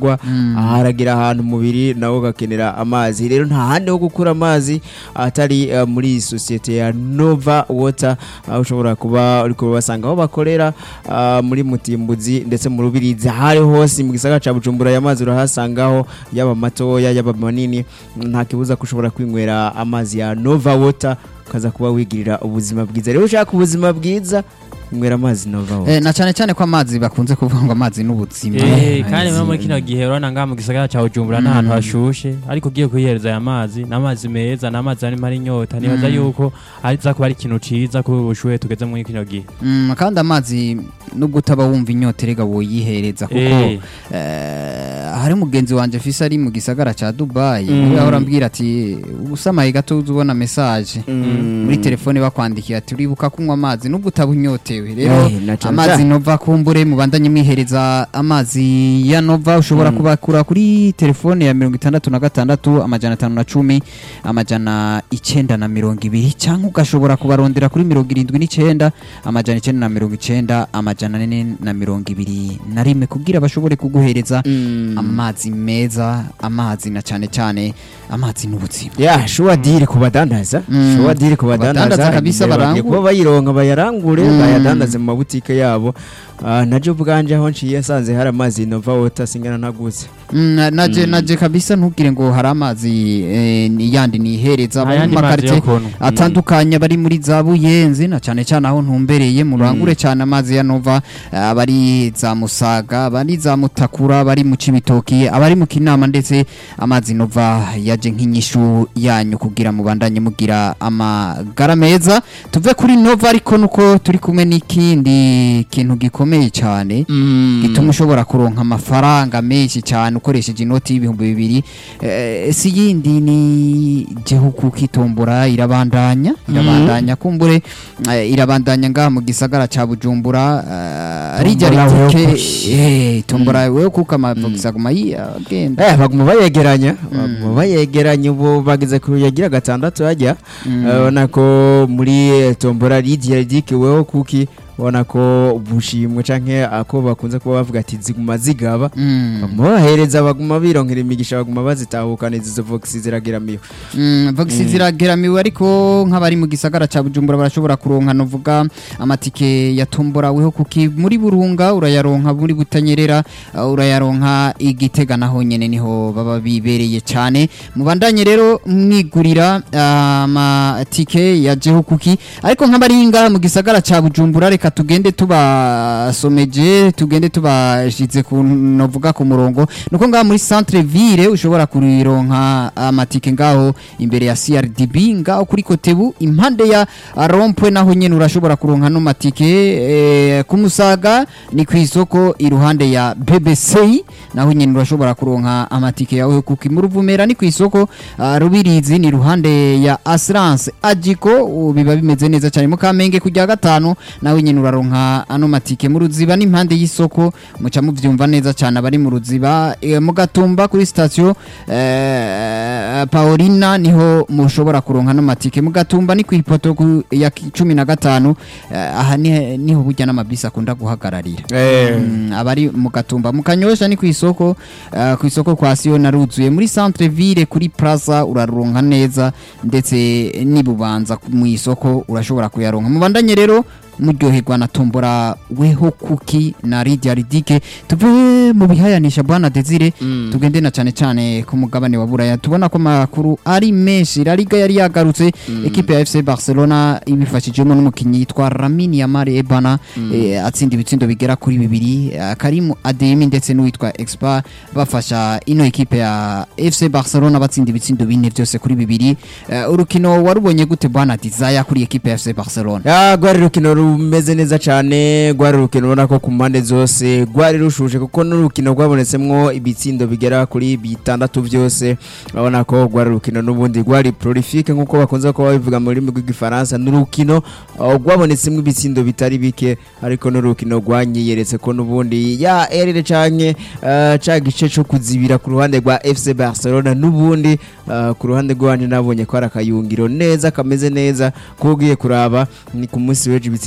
bikorwa haragira ahantu umubiri nawo ugakenera amazi rero nta handi ho gukura amazi atari eh, muri iyi sosiyete ya nova water aho ushobora kuba uri kubasanga aho bakorera ah, muri mutimbuzi ndetse mu rubirizi ahari hose mu gisagara ca bujumbura aya mazi urahasangaho yaba matoya yaba manini nta kibuza ko ushobora kwinywera amazi ya nova water ukaza kuba wigirira ubuzima bwiza rero ushaka ubuzima bwiza inywera amazi nova water Eh, na cyane cyane ko amazi bakunze kuvuga ngo amazi n'ubuzima Eh, kandi Amazi- muri kino gihe urabona ngaha mu gisagara cya Bujumbura ni ahantu hashushe ariko ugiye kwihereza aya mazi ni amazi meza ni amazi arimo ari inyota nibaza yuko aza kuba ari ikintu ciza kuri ubu bushuhe tugeze muri kino gihe Mm, kandi amazi nubwo utaba wumva inyota erega woyihereza kuko Eh. eh, hari mugenzi wanje fise ari mu gisagara ca Dubai Mm. we ahora ambwira ati usamaye gato uza ubona message muri telefone bakwandikiye ati uribuka kunywa amazi nubwo utaba unyotewe rero Eh, na cane amazi cane. nova kumbure mubandanye mwihereza amazi ya nova ushobora kubakura kuri telefone ya mirongo itandatu na gatandatu amajana atanu na cumi amajana icenda na mirongo ibiri cyangwa ugashobora kubarondera kuri mirongo irindwi n'icenda amajana icenda na mirongo icenda amajana ane na mirongo ibiri na rimwe kugira bashobore kuguhereza amazi meza amazi na cyane cyane amazi n'ubuzima ya shuwa diri ku badandaza Mm. shuwa diri ku badandaza Badandaza kabisa igihe bagiye barangura. kuba bayironka bayarangure Mm. bayadandaze mu mabutike yabo Ah, naje ubwanje aho nciye nsanze hari amazi nova water singana ntaguze Mm, na- naje naje kabisa ntugire ngo hari amazi eh, ni- yandi nihereza abo mu ayandi mazi makarite yo kunywa atandukanye bari muri za buyenzi na cyane cyane aho ntumbereye murangure cyane amazi ya nova eh, abari za musaga abari za mutakura abari mu cibitoki abari mu kinama ndetse amazi nova yaje nk'inyishu yanyu kugira mubandanye mugira amagara meza tuve kuri nova ariko nuko turi kumwe n'ikindi kintu gikomeye cyane gituma ushobora kuronka amafaranga menshi cyane ukoresheje inoti y'ibihumbi bibiri Eh, si yindi ni gihugu kitombora irabandanya irabandanya kumbure eh, irabandanya ngaha mu gisagara ca bujumbura eh, rijya Tombora wewe ritike kuki. eh, tombora wewe kuko amavugisa guma yagenda eh baguma bayegeranya baguma bayegeranya ubu bageze ku yagira gatandatu hajya ubona ko muri eh, tombora lidiya ridikiweho kuki ubona ko bushimwe canke ako bakunze kuba bavuga ati ziguma zigaba Mm. baguma bahereza baguma bironkera imigisha baguma bazitahukana izo vox zirageramiwe Mm, vogisi zirageramiwe ariko nk'abari mu gisagara ca bujumbura barashobora kuronka novuga amatike yatomboraweho kuki muri burunga urayaronka muri butanyerera uh, urayaronka igitega naho nyene niho baba bibereye cane mubandanye rero mwigurira uh, amatike ya jeho kuki ariko nk'abari ngaha mu gisagara ca bujumbura reka tugende tubasomeje tugende tubashize ku novuga ku murongo nuko ngaha muri centre ville ushobora kurironka amatike ngaho imbere ya CRDB ngaho kuri Kotebu impande ya Rompwe naho nyene urashobora kuronka no matike eh, ku Musaga ni ku isoko iruhande ya BBC naho nyene urashobora kuronka amatike yawe kuki mu Ruvumera ni ku isoko ah, Rubirizi ni iruhande ya Assurance Agiko ubu biba bimeze neza cyane mu Kamenge kujya gatanu nawe nyene uraronka ano matike mu Ruziba n'impande y'isoko muca muvyumva neza cyane abari mu Ruziba eh, mu Gatumba kuri station eh, Paulina niho mushobora kuronka no matike mu Gatumba ni ku ipoto ku- ya ki- cumi na gatanu eh, aha ni- niho burya n'amabisi akunda guhagararira Mm, abari mu gatumba mu kanyosha ni ku isoko eh, ku isoko kwa siyo naruzuye muri centre ville kuri plaza uraronka neza ndetse nibubanza mu isoko urashobora kuyaronka mubandanye rero muryoherwa na tombora weho kuki na Lydia Ridike tuve mu bihayanisha bwana Desire tugende na cyane cyane ku mugabane wa Buraya tubona ko makuru ari menshi La Liga yari yagarutse ekipe ya FC Barcelona ibifashijemo n'umukinnyi yitwa Lamine Yamal Ebana eh, atsinda ibitsindo bigera kuri bibiri eh, Karim Adeyemi ndetse n'uwitwa Expa bafasha ino ekipe ya FC Barcelona batsinda ibitsindo bine byose kuri bibiri Eh, urukino warubonye gute bwana Desire kuri ekipe ya FC Barcelona ya rwari urukino rumeze neza cyane rwari urukino ubona ko ku mpande zose rwari rushuje kuko n'urukino rwabonetsemwo ibitsindo bigera kuri bitandatu byose urabona ko rwari urukino n'ubundi rwari prolifique nk'uko bakunze kuba babivuga mu rurimi rw'igifaransa ni urukino uh, rwabonetsemo ibitsindo bitari bike ariko n'urukino rwanyiyeretse ko n'ubundi ya erere canke uh, ca gice co kuzibira ku ruhande rwa FC Barcelona n'ubundi uh, ku ruhande rwanje nabonye ko ari akayungiro neza kameze neza ko ugiye kuraba ni ku munsi w'ejo ibitsindo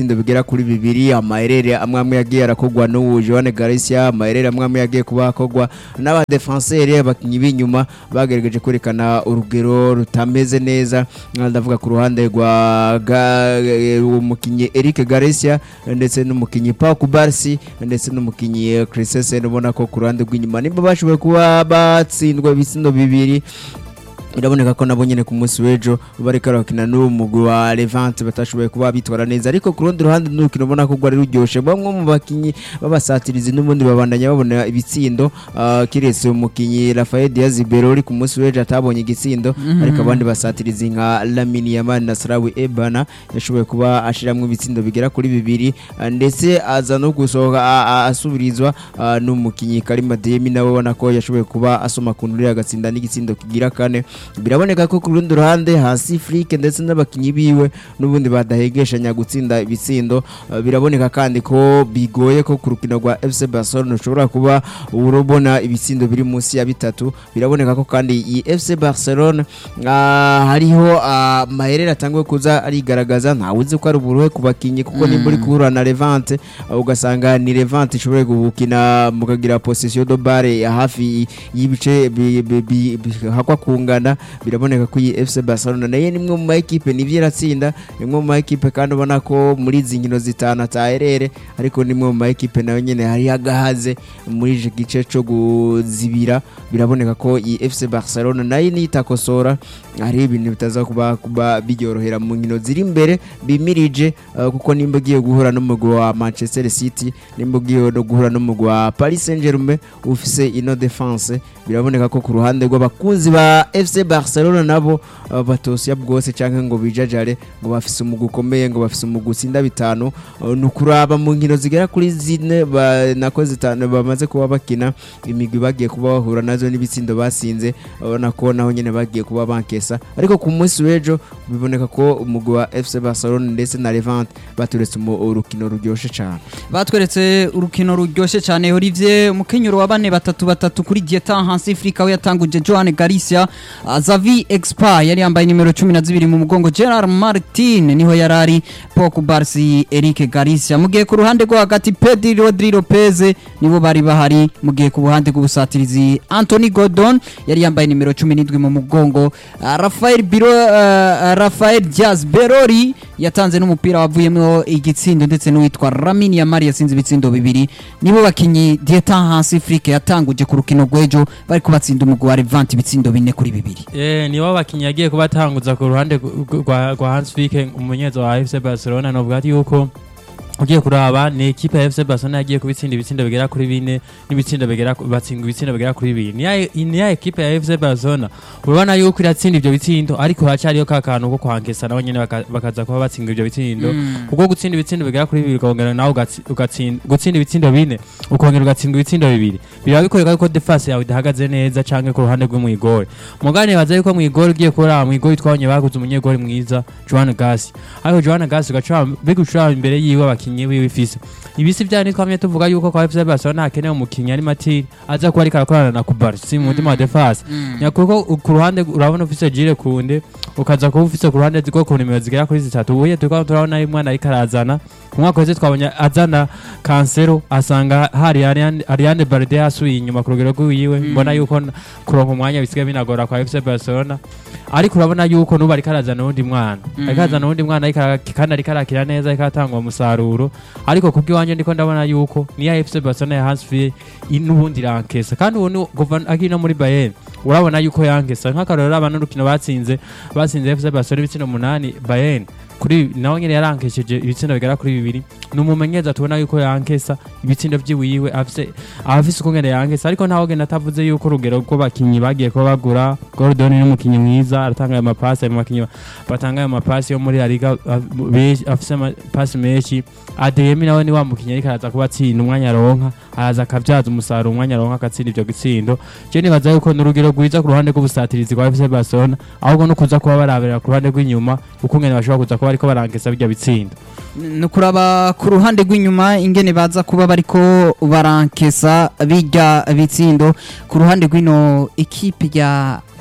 ibitsindo bigera kuri bibiri amaherere amwe amwe yagiye arakogwa n'ubu Joan Garcia amaherere amwe amwe yagiye kuba akogwa n'abadefenseri abakinyi b'inyuma bagerageje kwerekana urugero rutameze neza Aha ndavuga ku ruhande rwa Ga- eh, umukinyi Eric Garcia ndetse n'umukinyi Pau Kubarsi ndetse n'umukinyi Christensen ubona ko ku ruhande rw'inyuma nimba bashoboye kuba batsindwa ibitsindo bibiri biraboneka ko nabo nyene ku munsi w'ejo bariko barakina n'uwo mugwi wa Levante batashoboye kuba bitwara neza ariko ku rundi ruhande n'urukino ubona ko rwari ruryoshe bamwe mu bakinyi b'abasatirizi n'ubundi babandanya babona ibitsindo ah, kiretse umukinyi Rafael Diaz Berori ku munsi w'ejo atabonye igitsindo ariko abandi basatirizi nka Lamine Yamal na Sarawi Ebana yashoboye kuba ashiramwo ibitsindo bigera kuri bibiri ah, ndetse aza no gusohoka ah, ah, asubirizwa ah, n'umukinyi Karima Demi nawe ubona ko yashoboye kuba asoma ku nduri agatsinda n'igitsindo kigira kane biraboneka ko ku rundi ruhande hasi Frike ndetse n'abakinyi biwe n'ubundi badahegeshanya gutsinda ibitsindo Uh, biraboneka kandi ko bigoye ko ku rukino rwa FC Barcelona ushobora kuba urubona ibitsindo biri munsi ya bitatu biraboneka ko kandi iyi FC Barcelona ah, hariho ah, maherere atanguye kuza arigaragaza ntawe uzi ko ari uburuhe ku bakinyi kuko nimba uri guhura na Levante uh, ugasanga ni Levante ishobora gukina mukagira possession de balle ya hafi y'ibice bi- bi- bi- bi- hakwa kungana biraboneka ko iyi FC Barcelona nayo ni imwe mu makipe nivyo iratsinda ni imwe mu makipe kandi ubona ko muri izi nkino zitanu ataherere ariko ni imwe mu makipe nayo nyene hari agahaze muri iki gice co guzibira biraboneka ko iyi FC Barcelona nayo nitakosora hari ibintu bitaza kuba kuba biryorohera mu nkino ziri imbere bimirije uh, kuko nimba ugiye guhura n'umugwi wa Manchester City nimba ugiye no guhura n'umugwi wa Paris Saint-Germain ufise ino defense biraboneka ko ku ruhande rw'abakunzi ba FC Barcelona nabo uh, batosya bwose canke ngo bijajare ngo bafise umugwi ukomeye ngo bafise umugwi utsinda bitanu uh, ni ukuraba mu nkino zigera kuri zine ba- nako zitanu bamaze kuba bakina imigwi bagiye kuba bahura nazo n'ibitsindo basinze urabona ko naho nyene bagiye kuba bankesa ariko ku munsi w'ejo biboneka ko umugwi wa FC Barcelona ndetse na Levante baturetse umu- urukino ruryoshe cane batweretse urukino ruryoshye cyane Olivier umukenyero wa bane batatu batatu kuri Dieta Hansi Afrika we yatanguje Joan Garcia uh, Xavi Expa yari yambaye nimero 12 mu mugongo Gerard Martin niho yarari Pau Barsi Eric Garcia mu gihe ku ruhande rwo hagati Pedri Rodri Lopez nibo bari bahari mu gihe ku buhande bw'ubusatirizi Anthony Gordon yari yambaye nimero 17 mu mugongo uh, Rafael Biro uh, Rafael Diaz Berori yatanze n'umupira wavuyemo igitsindo ndetse n'uwitwa Lamine Yamal yasinze ibitsindo bibiri nibo bakinyi Dieta Hansi Afrique yatanguje ku rukino rw'ejo bari kubatsinda umugwi wa Levante ibitsindo bine kuri bibiri Eh, nibo bakinyi yagiye kubatanguza ku ruhande rw- rwa rwa Hans Flick umunyezo wa FC Barcelona novuga ati yuko ugiye kuraba ni ekipe ya FC Barcelona yagiye kubitsinda ibitsindo bigera kuri bine n'ibitsindo bigera ku- batsinda ibitsindo bigera kuri bibiri ni ya- ni ya ekipe ya FC Barcelona urabona yuko iratsinda ivyo bitsindo ariko hacariyo ka kantu ko kwankesa nabo nyene baka- bakaza kuba batsinda ivyo bitsindo kuko gutsinda ibitsindo bigera kuri bibiri ukongera nawe ugatsi- ugatsinda gutsinda ibitsindo bine ukongera ugatsinda ibitsindo bibiri biba bikoreka yuko defense yawe idahagaze neza canke ku ruhande rw'umwigori mugane baza yuko mwigori ugiye kuraba mwigori twabonye baguze umunyegori mwiza Joan Gasi ariko Joan Gasi ugaca bigucura imbere yiwe abakinyi biwe ifise ibisi vya ni twamye tuvuga yuko kwa FC Barcelona hakenewe umukinyi ari Matiri aza kuba ariko arakorana na Kubarsi mu mutima wa defense nyakuko ku ruhande urabona ufise Jire Kunde ukaza kuba ufise ku ruhande rwo ku nimero zigera kuri zitatu ubuye turiko turabona ari mwana ariko arazana ku mwaka wese twabonye azana kansero asanga hari Ariane Ariane Barde yasubiye inyuma ku rugero rw'iwiwe mbona yuko n- kuronka umwanya bisigaye binagora kwa FC Barcelona ariko urabona yuko nubu ariko arazana uwundi mwana ariko arazana uwundi mwana ariko ara- kandi ariko arakira neza ariko atanga umusaruro ariko kubw'iwanje ndiko ndabona yuko niya FC Barcelona ya Hans Flick i- n'ubundi irankesa kandi ubu ni- kuva akiri no muri Bayern urabona yuko yankesa nk'akarorero abana n'urukino batsinze batsinze FC Barcelona ibitsindo umunani Bayern kuri nawe nyene yarankesheje ibitsindo bigera kuri bibiri ni umumenyereza tubona yuko yankesa ibitsindo vyiwiwe afise afise ukungene yankesa ariko ntawe genda atavuze yuko urugero rw'abakinyi bagiye kuba bagura Gordon ni umukinyi mwiza aratanga ayo mapasi ayo makinyi batanga ayo mapasi yo muri La Liga a- benshi- afise amapasi menshi Adeyemi nawe ni wa mukinyi ariko araza kuba atsinda umwanya aronka araza akavyaza umusaruro umwanya aronka agatsinda ivyo gitsindo je nibaza yuko ni urugero rwiza ku ruhande rw'ubusatirizi rwa FC Barcelona ahubwo no kuza kuba barabera ku ruhande rw'inyuma ukungene bashobora kuza kuba bariko barankesa birya bitsindo ni kuraba ku ruhande rw'inyuma ingene baza kuba bariko barankesa bijya bitsindo ku ruhande rw'ino ekipe ya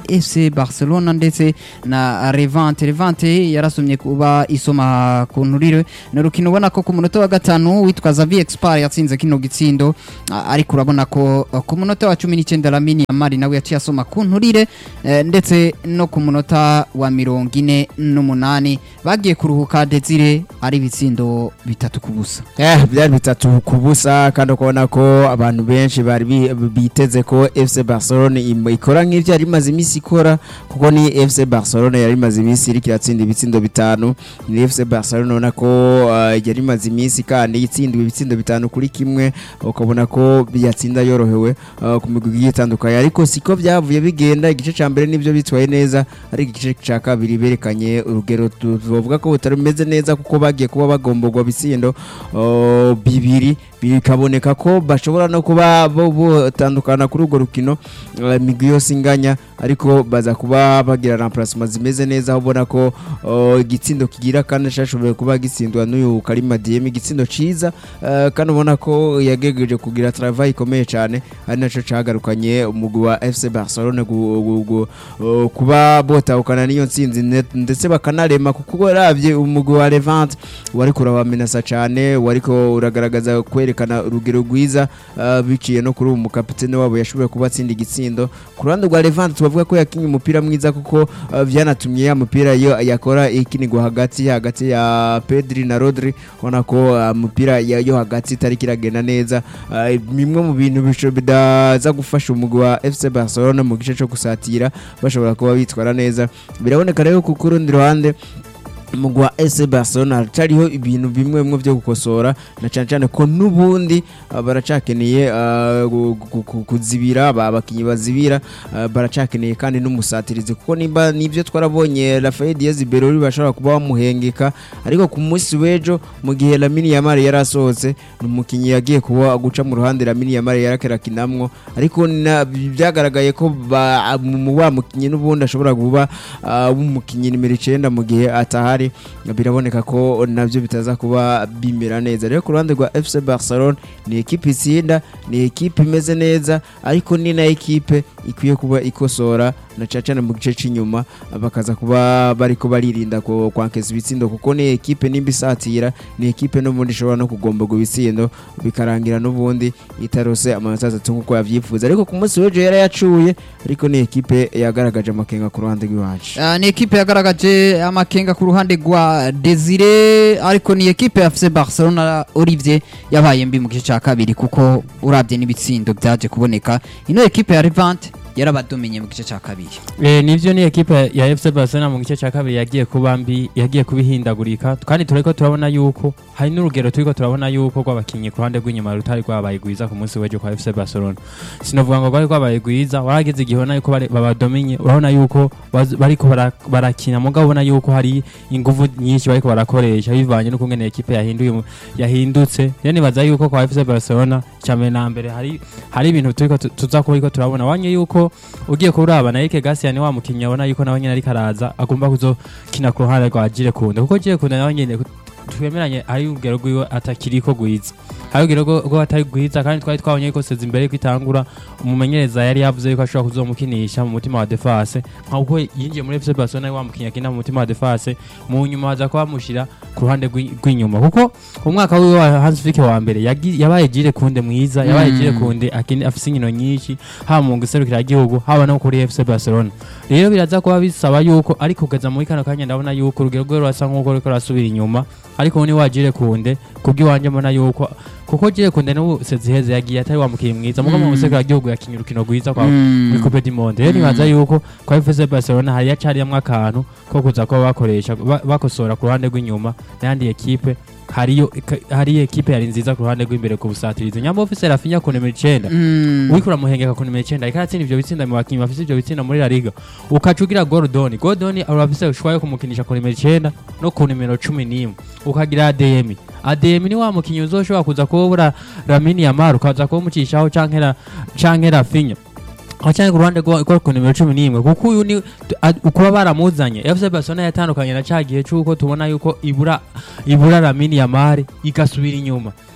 FC Barcelona ndetse na Levante Levante yarasomye kuba isoma ku nturire ni urukino ubona ko ku munota wa gatanu witwa Xavi Expar yatsinze kino gitsindo a- ariko urabona ko uh, ku munota wa cumi n'icyenda Lamine Yamal nawe yaciye asoma ku nturire eh, ndetse no ku munota wa mirongo ine n'umunani bagiye kuruhuka Desire ari ibitsindo bitatu ku busa Eh, byari bitatu ku busa kandi ukabona ko abantu benshi bari bi- biteze ko FC Barcelona im- ikora nk'ivyo yari imaze iminsi ikora kuko ni FC Barcelona yari imaze iminsi iriko iratsinda ibitsindo bitanu ni FC Barcelona ubona ko uh, yari imaze iminsi kandi itsinda ibitsindo bitanu kuri kimwe ukabona ko yatsinda yorohewe uh, ku migwi igiye itandukanye ariko siko byavuye bigenda igice ca mbere nivyo bitwaye neza ariko igice ca kabiri berekanye urugero tu- tuvuga ko butari bumeze neza kuko bagiye kuba bagomborwa bitsindo uh, bibiri bikaboneka ko bashobora no kuba bo botandukana kuri urwo rukino uh, imigwi yose inganya ariko baza kuba bagira remplacement zimeze neza aho ubona ko uh, igitsindo kigira kandi cyashoboye kuba gitsindwa n'uyu Karima Diemi igitsindo ciza uh, kandi ubona ko yagejeje kugira travail ikomeye cyane ari naco cagarukanye umugwi wa FC Barcelona gu- gu- gu- uh, kuba botahukana n'iyo ntsinzi ne- ndetse bakanarema kuko uravye umugwi wa Levante wari kurabamenasa cyane wariko uragaragaza kwerekana urugero rwiza uh, biciye no kuri uwo mukapitene wabo yashoboye kuba atsinda igitsindo ku ruhande rwa Levante tubavuga ko yakinye umupira mwiza kuko uh, vyanatumye ya mupira yo yakora ikinigwa hagati hagati ya Pedri na Rodri ubona ko uh, mupira ya- yo hagati itari kiragenda neza uh, bimwe mu bintu bisho- bidaza gufasha umugwi wa FC Barcelona mu gice cyo gusatira bashobora kuba bitwara neza biraboneka rero ku ku rundi ruhande umugwi wa FC Barcelona haracariho ibintu bimwe bimwe byo gukosora na cyane cyane ko n'ubundi uh, baracakeneye uh, gu- gu- gu- kuzibira ba- abakinyi bazibira uh, baracakeneye kandi n'umusatirizi kuko nimba nibyo twarabonye Rafael Diaz Berori bashobora kuba bamuhengeka ariko ku munsi w'ejo mu gihe Lamine Yamal yari asohotse ni umukinyi yagiye kuba guca mu ruhande Lamine Yamal yarakerakinamwo ariko na- byagaragaye ko ba- mu wa mukinyi n'ubundi ashobora kuba uh, w'umukinyi nimero icenda mu gihe atahari biraboneka ko nabyo bitaza kuba bimera neza rero ku ruhande rwa FC Barcelona ni ekipe itsinda ni ekipe imeze neza ariko ni na ekipe ikwiye kuba ikosora na cyane cyane mu gice cy'inyuma bakaza kuba bariko baririnda ku- kwankeza ibitsindo kuko ni ekipe nimba isatira ni ekipe n'ubundi ishobora no kugomborwa ibitsindo bikarangira n'ubundi itarose amanota atatu nk'uko yavyifuza ariko ku munsi w'ejo yari yacuye ariko ni ekipe yagaragaje amakenga ku ruhande rw'iwacu Uh, ni ekipe yagaragaje amakenga ku ruhande rwa Desire ariko ni ekipe ya FC Barcelona Olivier yabaye mbi mu gice cya kabiri kuko urabye n'ibitsindo byaje kuboneka ino ekipe ya Levante yarabadomenye mu gice cya kabiri Eh, nivyo ni ekipe ya FC Barcelona mu gice cya kabiri yagiye kuba mbi yagiye kubihindagurika kandi turiko turabona yuko hari n'urugero turiko turabona yuko rw'abakinyi ku ruhande rw'inyuma rutari rwabaye rwiza ku munsi w'ejo kwa FC Barcelona sinovuga ngo rwari rwabaye rwiza warageze igihe ubona yuko bari- babadominye urabona yuko baz- bariko bara- barakina mugabo ubona yuko hari inguvu nyinshi bariko barakoresha bivanye n'ukungene ekipe yahinduye mu- yahindutse rero nibaza yuko kwa FC Barcelona cyambere na mbere hari hari ibintu turiko tu- tuza kuba ariko turabona wanye yuko ugiye kuraba na Eric Garcia ni wa mukinnyi abona yuko nawe nyine ariko araza agomba kuzokina ku ruhande rwa Jire Kunde kuko Jire Kunde nawe nyine twemeranye ari urugero rwiwe atakiriko gwiza hari urugero rwo- rwo atari gwiza kandi twari twabonye yuko seza imbere yuko itangura umumenyereza yari yavuze yuko ashobora kuzomukinisha mu mutima wa defase nk'uko yinjiye muri FC Barcelona wa mukinnyi akina mu mutima wa defase mu nyuma baza kuba bamushyira ku ruhande rw'i- rw'inyuma kuko umwaka wiwe wa Hans Flick wa mbere yagi- yabaye Jire Kunde mwiza yabaye Mm. Jire Kunde akini afise inkino nyinshi haba mu guserukira igihugu haba no kuri FC Barcelona rero biraza kuba bisaba yuko ari kugeza muri kano kanya ndabona yuko urugero rwe rurasa nk'uko ruriko rurasubira inyuma ariko ubu ni wajire kunde kubw'iwanjye mbona yuko kuko jire kunde n'ubu seziheze yagiye atari wa mukinnyi mwiza mugo mu Mm. guserukira igihugu yakinye urukino rwiza kwa Mm. muri Coupe du Monde rero nibaza yuko kwa FC Barcelona hari yacariyamwo akantu ko kuza kuba bakoresha ba- bakosora ku ruhande rw'inyuma n'ayandi ekipe hariyo hari ekipe yari nziza ku ruhande rw'imbere ku busatirizi nyamba ofise Rafinha ku nimero icenda Mm. uriko uramuhengeka ku nimero icenda ariko aratsinda ivyo bitsinda mu bakinyi bafise ivyo bitsinda muri La Liga ukaca ugira Gordon Gordon urafise ushwa yo kumukinisha ku nimero icenda no ku nimero cumi n'imwe ukagira ADM ADM ni wa mukinyi uzoshobora kuza kubura Lamine Yamal ukaza kumucishaho canke ra- canke Rafinha Wacanye ku ruhande rwa rwa ku nimero cumi n'imwe kuko uyu ni tu- a- ukuba baramuzanye FC Barcelona yatandukanye na ca gihe c'uko tubona yuko ibura ibura Lamine Yamal igasubira inyuma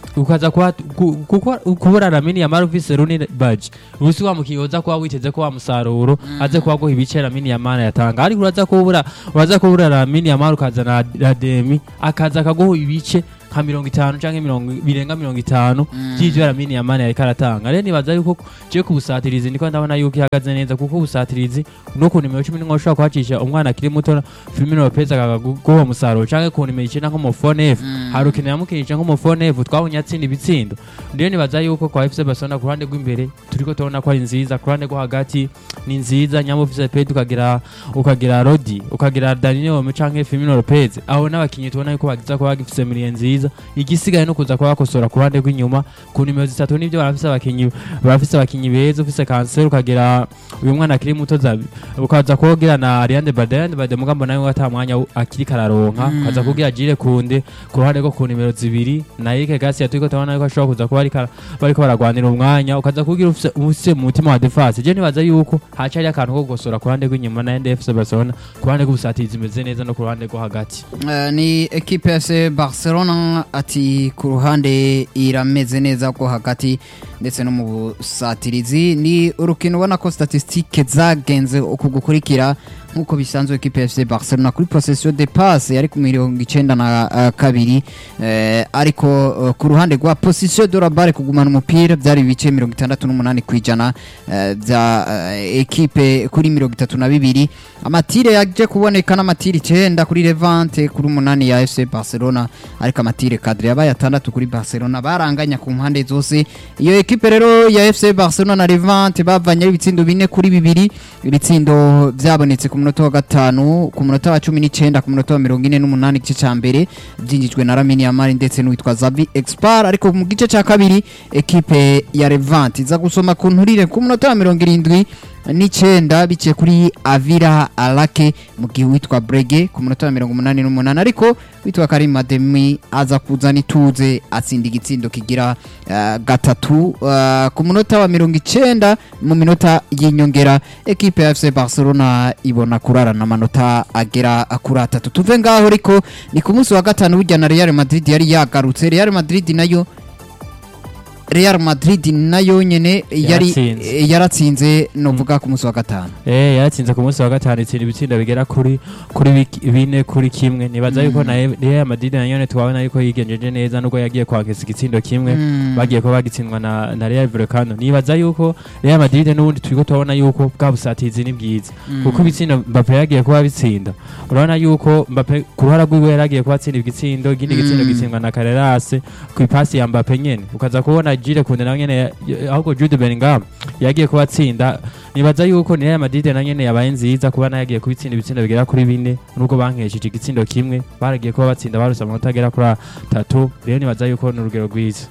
ukaza kuba ku- kuko kubura Lamine Yamal ufise Rooney Badge ubusi wa mukinnyi uza kuba witeze ko wa musaruro aze kuba guha ibice Lamine Yamal yatanga ariko uraza kubura uraza kubura Lamine Yamal ukazana Rademi akaza akaguha ibice nka mirongo itanu canke mirongo birenga mirongo itanu by'ivyo Lamine Yamal yariko aratanga rero nibaza yuko je ku busatirizi ndiko ndabona yuko ihagaze neza kuko ubusatirizi no ku nimero cumi n'imwe ushobora kuhacisha umwana akiri muto Firmino Lopez akaguha umusaruro canke ku nimero icenda nk'umufone F hari ukintu yamukinisha nk'umufone F twabonye atsinda ibitsindo rero nibaza yuko kwa FC Barcelona ku ruhande rw'imbere turiko tubona ko ari nziza ku ruhande rwo hagati ni nziza nyamo ufise Pedro ukagira ukagira Rodi ukagira Danilo canke Firmino Lopez aho n'abakinyi tubona yuko bagiza kuba bagifise miliye nziza igisigaye no kuza kuba bakosora ku ruhande rw'inyuma ku nimero zitatu nivyo barafise abakinyi barafise abakinyi beza ufise Cancelo ukagira uyu mwana akiri muto Zabi ukaza kugira na Ariane Bade Ariane Bade mugambo nawe ata mwanya w- akiri kararonka Mm. ukaza kugira Jire Kunde ku ruhande rwo ku nimero zibiri na Eric Garcia turiko tubona yuko ashobora kuza kuba ariko ara- bariko baragwanira umwanya ukaza kugira ufise ufise mu mutima wa defense je nibaza yuko haca ari akantu ko gukosora ku ruhande rw'inyuma na NDF Barcelona ku ruhande rw'ubusatirizi imeze neza no ku ruhande rwo hagati Eh, ni ekipe ya FC Barcelona ati ku ruhande irameze neza ko hagati ndetse no mu busatirizi ni urukino ubona ko statistique zagenze uku gukurikira nk'uko bisanzwe ekipe ya FC Barcelona kuri possession de passe yari ku mirongo icenda na eh, kabiri eh, ariko eh, ku ruhande rwa position de la balle kugumana umupira byari ibice mirongo itandatu n'umunani ku ijana eh, bya eh, ekipe kuri mirongo itatu na bibiri amatire yaje kuboneka n'amatire icenda kuri Levante kuri umunani ya FC Barcelona ariko amatire kadre yabaye atandatu kuri Barcelona baranganya ku mpande zose iyo ekipe rero ya FC Barcelona na Levante bavanye ari ibitsindo bine kuri bibiri ibitsindo byabonetse ku munota wa gatanu ku munota wa cumi n'icenda ku munota wa mirongo ine n'umunani igice ca mbere byinjijwe na Lamine Yamal ndetse n'uwitwa Zabi Expar ariko mu gice ca kabiri ekipe ya Levante iza gusoma ku nturire ku munota wa mirongo irindwi n'icenda biciye kuri Avira Alake mu gihe witwa Brege ku munota wa mirongo umunani n'umunani ariko witwa Karim Ademi aza kuzana ituze atsinda igitsindo kigira eh, gatatu eh, ku munota wa mirongo icenda mu minota y'inyongera ekipe ya FC Barcelona ibona kurarana amanota agera kuri atatu tuve ngaho ariko ni ku munsi wa gatanu burya na Real Madrid yari yagarutse Real Madrid nayo Real Madrid nayo nyene yari Yaratsinze. eh, yaratsinze novuga ku munsi wa gatanu Eh yaratsinze ku munsi wa gatanu itsinda ibitsinda bigera kuri kuri bik- bine kuri kimwe nibaza yuko na Real Madrid na yone twabona yuko yigenjeje neza nubwo yagiye kwakesa igitsindo kimwe Mm. bagiye kuba bagitsindwa na, na Real Vallecano nibaza yuko Real Madrid n'ubundi turiko tubona yuko bwa busatizi ni bwiza kuko ibitsindo Mbappe yagiye kuba bitsinda urabona yuko Mbappe ku ruhara rwiwe yaragiye kuba atsinda igitsindo ikindi gitsindo Mm. gitsindwa na Carreras ku ipasi ya Mbappe nyene ukaza kubona Jude Kunde nawe nyene ya- ya- ahubwo Jude Bellingham yagiye kuba atsinda nibaza yuko ni Real Madrid na nyene yabaye nziza kuba nayo yagiye kubitsinda ibitsindo bigera kuri bine nubwo bankesheje igitsindo kimwe baragiye kuba batsinda baruse amanota agera kuri atatu rero nibaza yuko ni urugero rwiza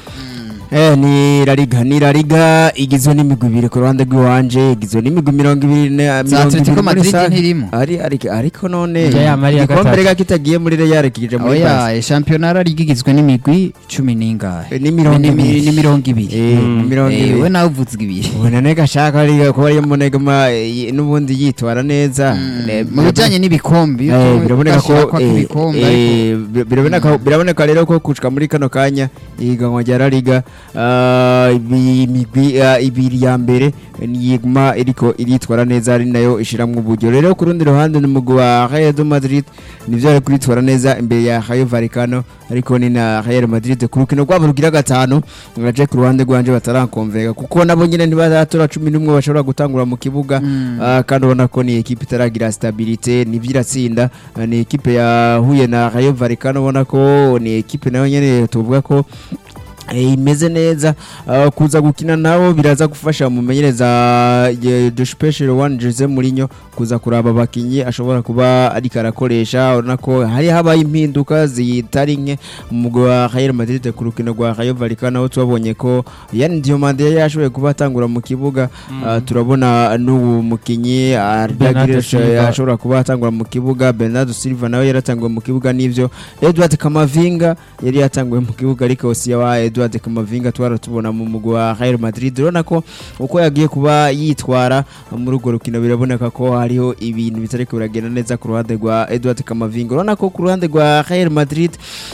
Eh, ni La Liga ni La Liga igizwe n'imigwi ibiri ku ruhande rw'iwanje igizwe n'imigwi mirongo ibiri na za mirongo Atletico ibiri muri Madrid rusange. ntirimo ari ariko ariko none Ya, ya, Maria igikombe gatatu. rega kitagiye muri Real kije muri Barca oya shampiyona yari igizwe n'imigwi cumi n'ingahe Eh, ni mirongo Ni- ni- ibiri. ni mirongo ibiri Eh, Mm. mirongo Eh, ibiri we nawe uvuze ibiri ubona nega ashaka ari kuba ari munegama n'ubundi yitwara neza Eh, mu bijyanye n'ibikombe iyo Eh, tu- biraboneka ko bashaka eh, ibikombe eh, ariko bi- biraboneka biraboneka rero ko kushika muri kano kanya ihiganwa rya La Liga ah, ibi- imigwi ah, ibiri ya mbere niyiguma iriko iritwara neza ari nayo ishiramwo uburyo rero ku rundi ruhande ni umugwi wa Real de Madrid nivyo ari kuritwara neza imbere ya Rayo Vallecano ariko ni na Real Madrid ku rukino rwabo rugira gatanu ngaje ku ruhande rwanje batarakonvega kuko nabo nyine ntibaratora cumi n'umwe bashobora gutangura mu kibuga Mm. Ah, kandi ubona ko ni ekipe itaragira stabilite nibyo iratsinda Ah, ni ekipe yahuye na Rayo Vallecano ubona ko ni ekipe nayo nyene tuvuga ko eh, imeze neza Ah, kuza gukina nabo biraza gufasha umumenyereza eh, de special one Jose Mourinho kuza kuraba abakinyi ashobora kuba ariko arakoresha urabona ko hari habaye impinduka zitari nke mu mugwi wa Real Madrid ku rukino rwa Rayo Vallecano aho twabonye ko Yann Diomande yari yashoboye kuba atangura mu kibuga Ah, turabona n'ubu mukinyi Arda Bernardo Güler Silva. ashobora kuba atangura mu kibuga Bernardo Silva nawe yaratanguye mu kibuga n'ivyo Edward Kamavinga yari yatanguye mu kibuga ariko Osia wa Edward Edward Kamavinga twara tubona mu mugwi wa Real Madrid urabona ko uko yagiye kuba yitwara muri urwo rukino biraboneka ko hariho ibintu bitariko biragenda neza ku ruhande rwa Edward Kamavinga urabona ko ku ruhande rwa Real Madrid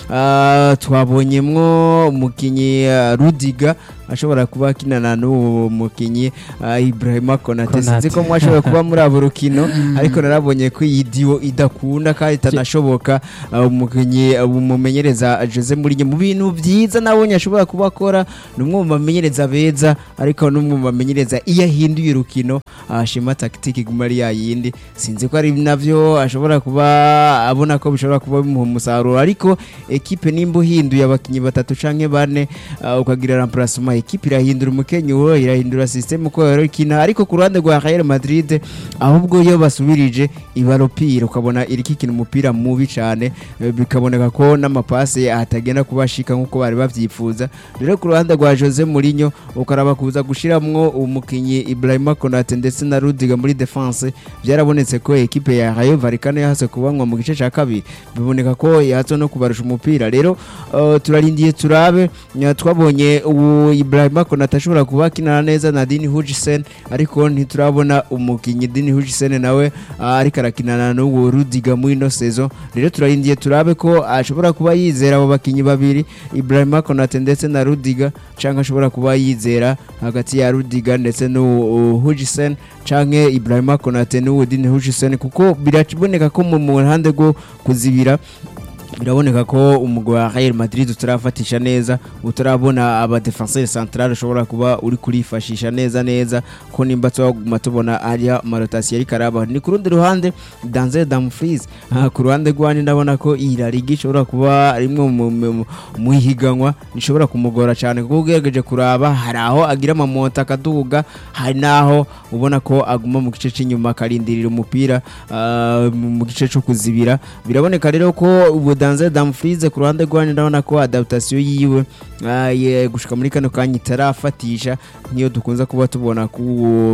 ah, twabonyemwo umukinyi ah, Rudiga ashobora kuba akinana n'uwo mukinyi ah, Ibrahima Konate Konate. sinzi ko mwashobora kuba muri abo rukino ariko narabonye ko iyi diwo idakunda kandi itanashoboka ah, umukinyi ah, umumenyereza Jose Mourinho mu bintu byiza nabonye ashobora kuba akora ni umwe mu bamenyereza beza ariko n'umwe mu bamenyereza iyo ahinduye urukino ashima tactique iguma ari yayindi sinzi ko ari navyo ashobora kuba abona ko bishobora kuba bimuha umusaruro ariko ekipe nimba uhinduye abakinyi batatu canke bane ah, ukagira remplacement ekipe irahindura umukenyuro irahindura system uko yorikina ariko ku ruhande rwa Real Madrid ahubwo iyo basubirije ibaropira ukabona iriko ikina umupira mubi cane eh, bikaboneka ko n'amapase atagenda kubashika nkuko bari bavyifuza rero ku ruhande rwa Jose Mourinho ukaraba kuza gushiramwo umukinyi Ibrahima Konate ndetse na Rudiga muri defense byarabonetse ko ekipe ya Rayo Vallecano yahase kubanwa mu gice ca kabiri biboneka ko yahatse no kubarusha umupira rero uh, turarindiye turabe nya- twabonye ubu Ibrahima Konate ashobora kuba akinana neza na Dini Hujisen ariko ntiturabona umukinyi Dini Hujisen nawe uh, ariko arakinana n'uwo Rudiga muri ino saison rero turarindiye turabe ko ashobora kuba yizera abo bakinyi babiri Ibrahima Konate ndetse na Rudiga canke ashobora kuba yizera hagati ya Rudiga ndetse n'uwo Hujisen canke Ibrahima Konate n'uwo Dini Hujisen kuko biraboneka ko mu mu ruhande rwo kuzibira biraboneka ko umugwi wa Real Madrid utarafatisha neza utarabona aba defenseur central ushobora kuba uri kurifashisha neza neza ko nimba twaguma tubona ariya marotasiyo ariko araba ni ku rundi ruhande Denzel Dumfries aha ku ruhande rwanje ndabona ko iyi La Liga ishobora kuba rimwe mu- mu- mu- mu ihiganwa rishobora kumugora cyane kuko ugerageje kuraba hari aho agira amamonta akaduga hari n'aho ubona ko aguma mu gice cy'inyuma akarindirira umupira ah, mu mu gice cyo kuzibira biraboneka rero ko ubu Denzel Dumfries ku ruhande rwanje ndabona ko adaptation yiwe ah, ye- gushika muri kano kanya itarafatisha niyo dukunze kuba tubona ku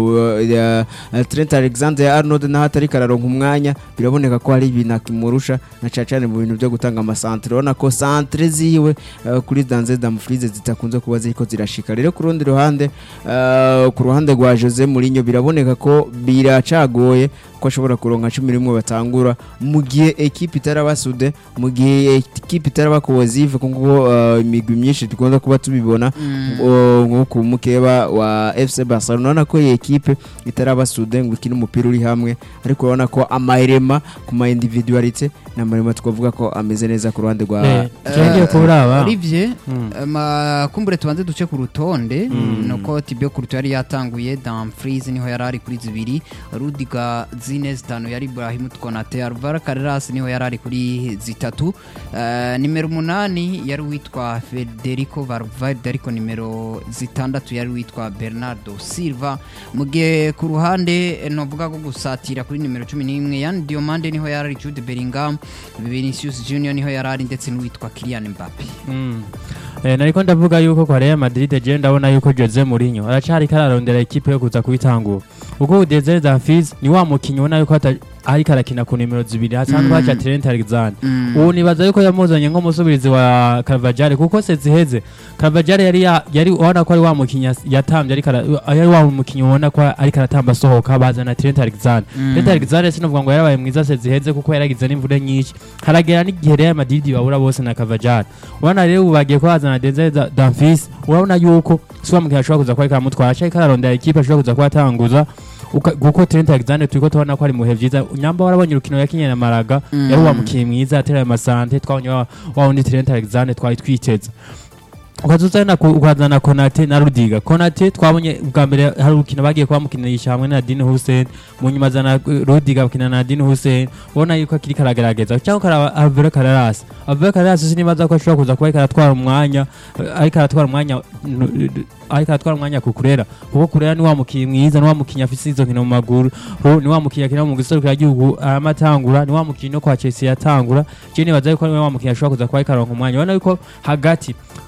uh, uh, Trent Alexander Arnold naho atari kararonka umwanya biraboneka ko hari ibintu akimurusha na cyane cyane mu bintu byo gutanga amasantre urabona ko santre ziwe uh, kuri Denzel Dumfries zitakunze kuba ziriko zirashika rero ku rundi ruhande uh, ku ruhande rwa Jose Mourinho biraboneka ko biracagoye ko ashobora kuronka cumi n'imwe batangura mu gihe ekipe itarabasude mu gihe ekipe itaraba cohesive kuko uh, imigwi myinshi dukunda kuba tubibona uh, nko ku mukeba wa FC Barcelona urabona ko iyi ekipe itarabasude ngo ikine umupira uri hamwe ariko urabona ko amairema ku ma individualite ni amarema twavuga ko ameze neza ku ruhande rwa Eh, tugiye kuraba Olivier Mm. ma kumbure tubanze duce ku rutonde nuko Tibio Courtois yari yatanguye Dumfries niho yari ari kuri zibiri Rudiga zine zitanu yari Ibrahim Konate Alvaro Carreras niho yari ari kuri zitatu Eh, nimero umunani yari witwa Federico Valverde ariko nimero zitandatu yari witwa Bernardo Silva mu gihe ku ruhande eh, novuga ko gusatira kuri nimero cumi n'imwe Yan Diomande niho yari ari Jude Bellingham Vinicius Junior niho yari ari ndetse n'uwitwa Kylian Mbappe Mm. Eh, nariko ndavuga yuko kwa Real Madrid je ndabona yuko Jose Mourinho aracari kararondera ekipe yo kuza kubitangura ubwo Denzel Dumfries ni wa mukinyi ubona yuko ata- ariko arakina ku nimero zibiri hasanzwe Mm. haca Trent Alexander Mm. ubu nibaza yuko yamuzanye nk'umusubirizi wa Carvajal kuko se ziheze Carvajal yari ya- yari ubona ko ari wa mukinyi yas- yatambye ariko ara- yari wa mukinyi ubona ko ariko aratamba asohoka bazana Trent Alexander Mm. Trent Alexander sinovuga ngo yarabaye mwiza se ziheze kuko yaragize n'imvune nyinshi haragera n'igihe Real Madrid babura bose na Carvajal urabona rero ubu bagiye kuhazana Denzel Da- Dumfries urabona yuko si wa mukinyi ashobora kuza kuba ariko aramutwara aca ariko ararondera ikipe ashobora kuza kuba atanguza uka- kuko Trent Alexander turiko tubona ko ari mu bihe vyiza nyamba warabonye urukino yakinye na Maraga Mm. yari wa mukinyi mwiza ateraye amasante twabonye wa wa wundi Trent Alexander twari twiteze ukazuzana ukazana Konate na Rudiga Konate twabonye bwa mbere hari urukino bagiye kuba mukinisha hamwe na Dini Hussein mu nyuma zana eh, Rudiga bakina na Dini Hussein ubona yuko akiri karagerageza cyangwa karaba Alvaro Carreras Alvaro Carreras sinibaza ko ashobora kuza kuba ariko aratwara umwanya eh, ariko aratwara umwanya n- ariko aratwara umwanya ku Kurera kuko Kurera ni wa mukinyi mwiza ni wa mukinyi afise izo nkino mu maguru ho ni wa mukinyi akina mu giserukira gihugu amatangura ni wa mukinyi no kwa Chelsea yatangura je nibaza yuko ni wa mukinyi ashobora kuza kuba ariko aronka umwanya ubona yuko hagati Bernardo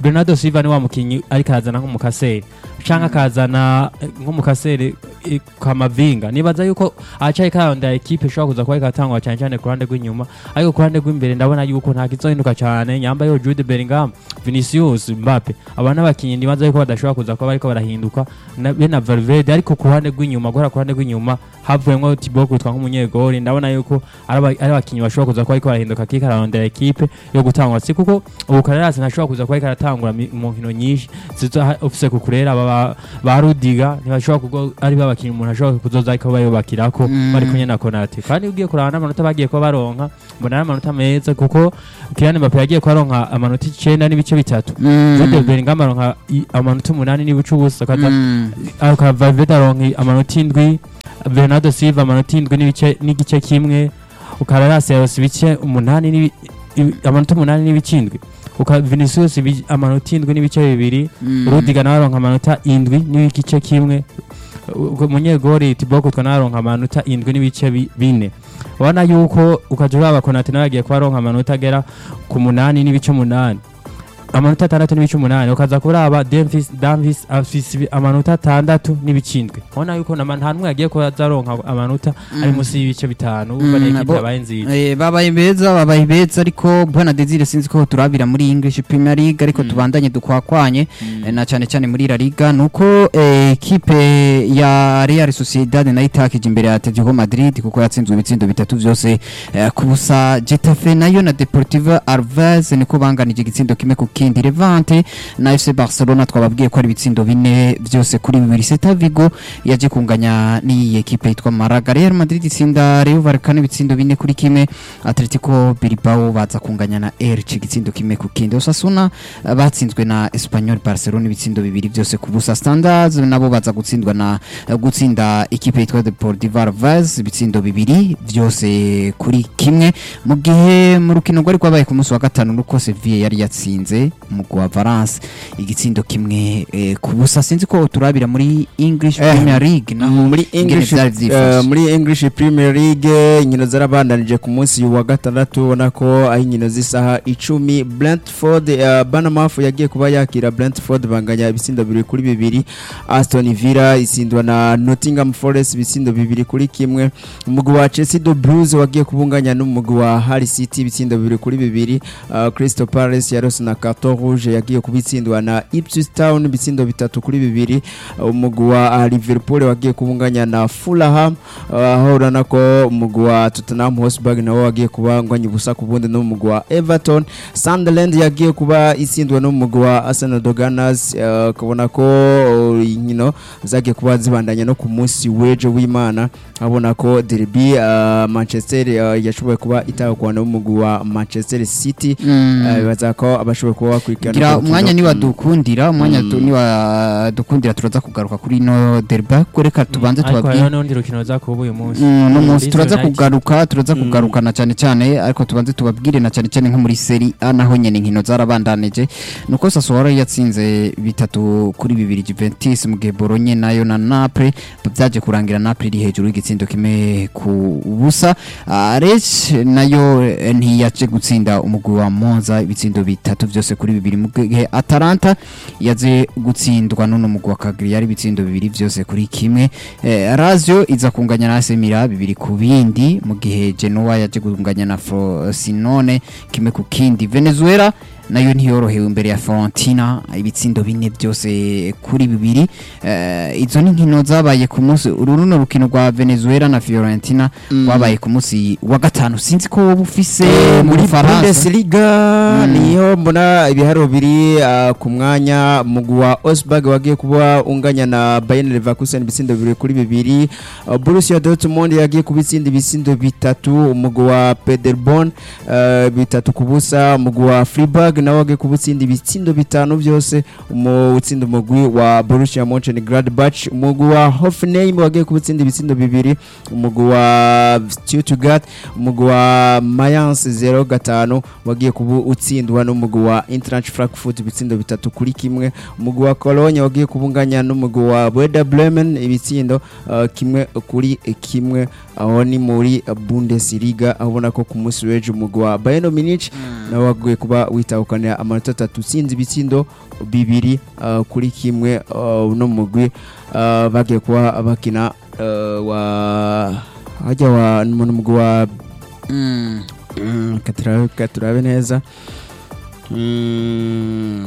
Silva ni wa mukinyi ariko arazana nk'umukaseri canke akazana eh, nk'umukaseri eh, kamavinga nibaza yuko acaye karondera ekipe ishobora kuza kuba ikatangwa cyane cyane ku ruhande rw'inyuma ariko ku ruhande rw'imbere ndabona yuko nta kizohinduka cyane nyamba yo Jude Bellingham Vinicius Mbappe aba n'abakinyi nibaza yuko badashobora kuza kuba bariko barahinduka na be na Valverde ariko ku ruhande rw'inyuma guhera ku ruhande rw'inyuma havuyemo Thibaut Courtois nk'umunyegori ndabona yuko ari aba- ari abakinyi bashobora kuza kuba bariko barahinduka kika ararondera ekipe yo gutangwa si kuko ubu Carreras ntashobora kuza kuba ariko aratangura mi- mu nkino nyinshi ziza ofise kukurera ba ba Rudiga ntibashobora kugo ari babakinyi umuntu ashobora kuzoza ariko bayubakirako Mm. bari kumwe na Konate kandi ugiye kuraba n'amanota bagiye kuba baronka mbona ari amanota meza kuko Kylian Mbappe yagiye kuba aronka amanota icenda n'ibice bitatu Jude Bellingham aronka i- amanota umunani n'ibice ubusa akaza aka Valverde aronka amanota indwi Bernardo Silva amanota indwi n'ibice n'igice kimwe Carreras yaronse ibice umunani n'ibi- ibi- amanota umunani n'ibice indwi uka Vinicius ibi- amanota indwi n'ibice bibiri Rudiga nawe aronka amanota indwi n'igice kimwe U- umunyegori Thibaut Courtois nawe aronka amanota indwi n'ibice bi- bine ubona yuko ukaja uraba Konate nawe agiye kuba aronka amanota agera ku munani n'ibice umunani amanota atandatu n'ibice umunani ukaza kuraba Davis Davis afise amanota atandatu n'ibice indwi ubona yuko nama- nta n'umwe yagiye kuba azaronka amanota ari munsi y'ibice bitanu urumva Mm, ni ekipe bo- yabaye nziza Eh, babaye beza babaye beza ariko bwana Desire sinzi ko turabira muri English Premier League ariko tubandanye dukwakwanye eh, na cyane cyane muri La Liga nuko eh, ekipe ya Real Sociedad nayo itakije imbere ya Atletico Madrid kuko yatsinzwe ibitsindo bitatu byose eh, ku busa Getafe nayo na Deportivo Alaves niko banganije igitsindo kimwe ku kindi Levante na FC Barcelona twababwiye ko ari ibitsindo bine byose kuri bibiri Celta Vigo yaje kunganya n'iyi ekipe yitwa Malaga Real Madrid itsinda Rayo Vallecano ibitsindo bine kuri kimwe Atletico Bilbao baza kunganya na Elche igitsindo kimwe ku kindi Osasuna eh, batsinzwe na Espanyol Barcelona ibitsindo bibiri byose ku busa Standards nabo baza gutsindwa na eh, gutsinda ikipe yitwa Deportivo Alaves ibitsindo bibiri byose kuri kimwe mu gihe mu rukino rwari rwabaye ku munsi wa gatanu nuko Sevilla yari yatsinze umugwi wa Valence igitsindo kimwe eh, ku busa sinzi ko turabira muri English Eh, Premier League naho muri ingene English vyari vyifashe. eh, muri English Premier League inkino zarabandanije ku munsi wa gatandatu ubona ko aho inkino z'isaha icumi Brentford uh, Bournemouth yagiye kuba yakira Brentford banganya ibitsindo bibiri kuri bibiri Aston Villa isindwa na Nottingham Forest ibitsindo bibiri kuri kimwe umugwi wa Chelsea do Blues wagiye kubunganya n'umugwi wa Hull City ibitsindo bibiri kuri bibiri uh, Crystal Palace yarose na carton rouge yagiye kubitsindwa na Ipswich Town ibitsindo bitatu kuri bibiri uh, umugwi wa uh, Liverpool wagiye kubunganya na Fulham uh, aho urabona ko umugwi wa Tottenham Hotspur nawo wagiye kubangwanya ubusa ku bundi n'umugwi wa Everton Sunderland yagiye kuba isindwa n'umugwi wa Arsenal de Gunners uh, ukabona ko uh, inkino zagiye kuba zibandanya no ku munsi w'ejo w'Imana abona ko derby uh, Manchester uh, yashoboye kuba itahukwana n'umugwi wa Manchester City Mm. uh, bibaza ko abashoboye kuba bakurikirana gira urwo rukino. umwanya Mm. niwadukundira umwanya Mm. tu- niwadukundira turaza kugaruka kuri no derby ko reka tubanze ariko tubabwire hariho n'undi rukino za kuba uyu munsi Mm, no munsi Leeds turaza United. kugaruka turaza Mm. kugaruka na cyane cyane ariko tubanze tubabwire na cyane cyane nko muri seri A naho nyene inkino zarabandanije nuko Sassuolo yatsinze bitatu kuri bibiri Juventus mu gihe Bologna nayo na Naples byaje kurangira Naples iri hejuru y'igitsindo kimwe ku busa Ah, Lecce nayo eh, ntiyaje gutsinda umugwi wa Monza ibitsindo bitatu byose kuri bibiri mu gihe Atalanta yaje gutsindwa n'uno mugwi wa Cagliari ibitsindo bibiri byose kuri kimwe eh, Lazio iza kunganya na AC Milan bibiri ku bindi mu gihe Genoa yaje kunganya na Frosinone kimwe ku kindi Venezuela nayo ntiyorohewe imbere ya Fiorentina ibitsindo bine byose kuri bibiri eh, izo ni nkino zabaye ku munsi uru runo rukino rwa Venezuela na Fiorentina rwabaye ku munsi wa gatanu sinzi ko wowe ufise mu muri Bufaransa Bundesliga Mm. niho mbona ibiharuro biri ah, ku mwanya umugwi wa Osberg wagiye kuba unganya na Bayern Leverkusen ibitsindo bibiri kuri bibiri Ah, Borussia Dortmund yagiye kubitsinda ibitsindo bitatu umugwi wa Paderborn ah, bitatu ku busa umugwi wa Freiburg nawe wagiye kubitsinda ibitsindo bitanu byose mu utsinda umugwi wa Borussia Mönchengladbach umugwi wa Hoffenheim wagiye kubitsinda ibitsindo bibiri umugwi wa Stuttgart umugwi wa Mayence 05 wagiye kuba utsindwa n'umugwi wa Eintracht Frankfurt ibitsindo bitatu kuri kimwe umugwi wa Cologne wagiye kubunganya n'umugwi wa Werder Bremen ibitsindo uh, kimwe kuri kimwe aho ni muri Bundesliga aho ubona ko ku munsi w'ejo umugwi wa Bayern Munich nawe wagiye kuba witaho gutahukanira amanota atatu utsinze ibitsindo bibiri uh, kuri kimwe uh, uno mugwi uh, bagiye kuba bakina uh, wa hajya wa mu mugwi wa Mm. Mm, reka turabe- reka turabe neza Mm,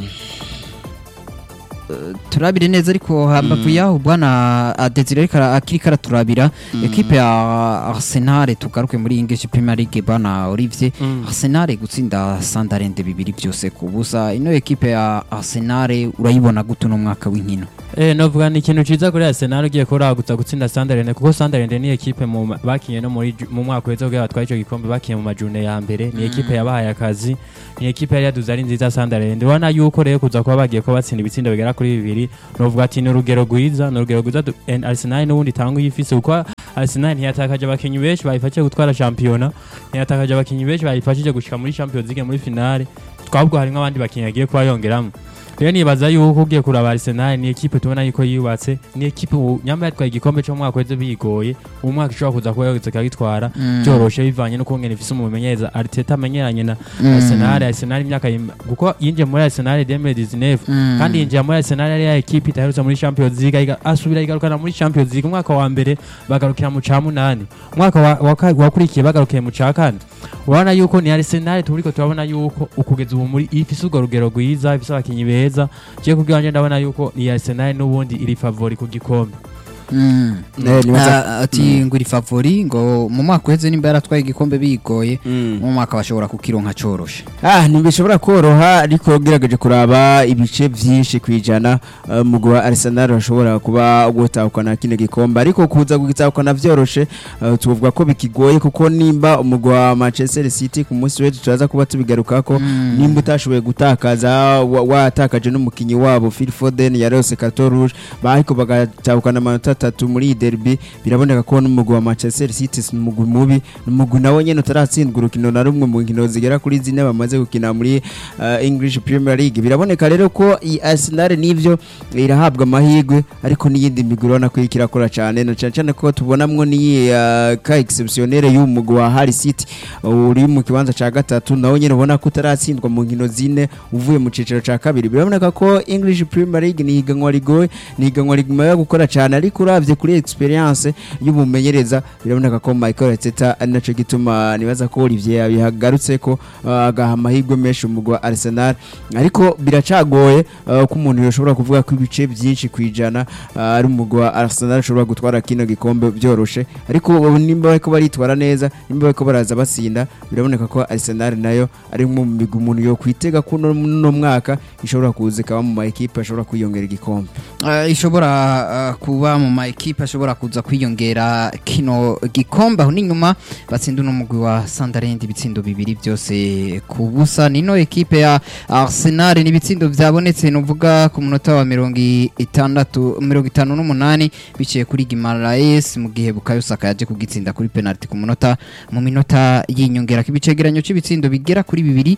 turabire neza ariko hambavu yaho bwana Desire ariko ara- akiri karaturabira ekipe ya Arsenal tugaruke muri English Premier League bwana Olivier Arsenal gutsinda Sunderland bibiri byose ku busa ino ekipe ya Arsenal urayibona gute no mwaka w'inkino Eh, novuga ni ikintu ciza kuri Arsenal ugiye kuragutsa gutsinda Sunderland kuko Sunderland ni ekipe mu ma- bakinye no muri ju- mu mwaka weze kugira batwaye ico gikombe bakinye mu majune ya mbere ni ekipe yabahaye akazi ni ekipe yari yaduze ari nziza Sunderland ubona yuko rero kuza kuba bagiye ko batsinda ibitsindo bigera kuri bibiri novuga ati ni urugero rwiza ni urugero rwiza du- and Arsenal n'ubundi itanga uyifise kuko Arsenal ntiyatakaje abakinyi benshi bayifashije gutwara shampiyona ntiyatakaje abakinyi benshi bayifashije gushika muri Champions League muri finale twabwo harimo abandi bakinyi yagiye kuba yongeramo rero nibaza yuko ugiye kuraba Arsenal ni ekipe tubona yuko yubatse ni ekipe ubu nyamara yatwaye igikombe cyo mu mwaka weze bigoye uwo mwaka ishobora kuza kuba yogeze ikagitwara byoroshe bivanye no kungena ifise umumenyereza Arteta amenyeranye na Arsenal Arsenal imyaka yim- kuko yinjiye muri Arsenal 2019 kandi yinjiye muri Arsenal yari ya ekipe itaherutse muri Champions League iga- asubira igarukana muri Champions League umwaka wa mbere bagarukira mu ca munani umwaka wa- wa ka- wakurikiye bagarukiye mu ca kane urabona yuko ni Arsenal turiko turabona yuko ukugeza ubu muri ifise urwo rugero rwiza ifise abakinyi beza je kubwanje ndabona yuko ni Arsenal n'ubundi iri favori ku gikombe Mm. Eh, nibaza- Ah, ati ngo iri favori ngo mu mwaka uheze nimba yaratwaye igikombe bigoye mm. mu mwaka bashobora kukironka coroshe ah ntibishobora koroha ariko ugerageje kuraba ibice byinshi ku ijana uh, umugwi wa Arsenal bashobora kuba gutahukana kino gikombe ariko kuza kugitahukana vyoroshe uh, tuvuga ko bikigoye kuko nimba umugwi wa Manchester City ku munsi w'ejo turaza kuba tubigarukako nimba utashoboye gutakaza wa- watakaje n'umukinyi wabo Phil Foden yarose carton rouge ariko bagatahukana amanota atatu muri iyi derby biraboneka ko n'umugwi wa Manchester City si umugwi mubi n'umugwi nawo nyene utaratsindwa urukino na rumwe mu nkino zigera kuri zine bamaze gukina muri uh, English Premier League biraboneka rero ko iyi Arsenal nivyo irahabwa amahirwe ariko n'iyindi migwi urabona ko iriko irakora cyane na cyane cyane ko tubonamwo n'iyi uh, ka exceptionnel y'umugwi wa Hull City uri mu kibanza ca gatatu nawo nyene ubona ko utaratsindwa mu nkino zine uvuye mu ciciro ca kabiri biraboneka ko English Premier League ni higanwa rigoye ni higanwa riguma gukora cyane ariko uravye kuri experience y'umumenyereza biraboneka ko Michael Arteta ari naco gituma nibaza ko Olivier yabihagarutse ko uh, agaha amahirwe menshi umugwi wa Arsenal ariko biracagoye uh, ko umuntu yoshobora kuvuga ko ibice byinshi kwijana uh, ari umugwi wa Arsenal ushobora gutwara kino gikombe byoroshe ariko ubu nimba bariko baritwara neza nimba bariko baraza basinda biraboneka ko Arsenal nayo ari mu migwi umuntu yo kwitega ko no no mwaka ishobora kuza ikaba mu ma equipe ashobora kwiyongera igikombe Ah, ishobora ah, kuba mu ma ekipe ashobora kuza kwiyongera kino gikombe aho n'inyuma batsinda uno mugwi wa Sunderland ibitsindo bibiri byose ku busa nino ekipe ya Arsenal n'ibitsindo byabonetse nuvuga ku munota wa mirongo itandatu mirongo itanu n'umunani biciye kuri Gimaraes mu gihe Bukayo Saka yaje kugitsinda kuri penalty ku munota mu minota y'inyongera kibicegeranyo cy'ibitsindo bigera kuri bibiri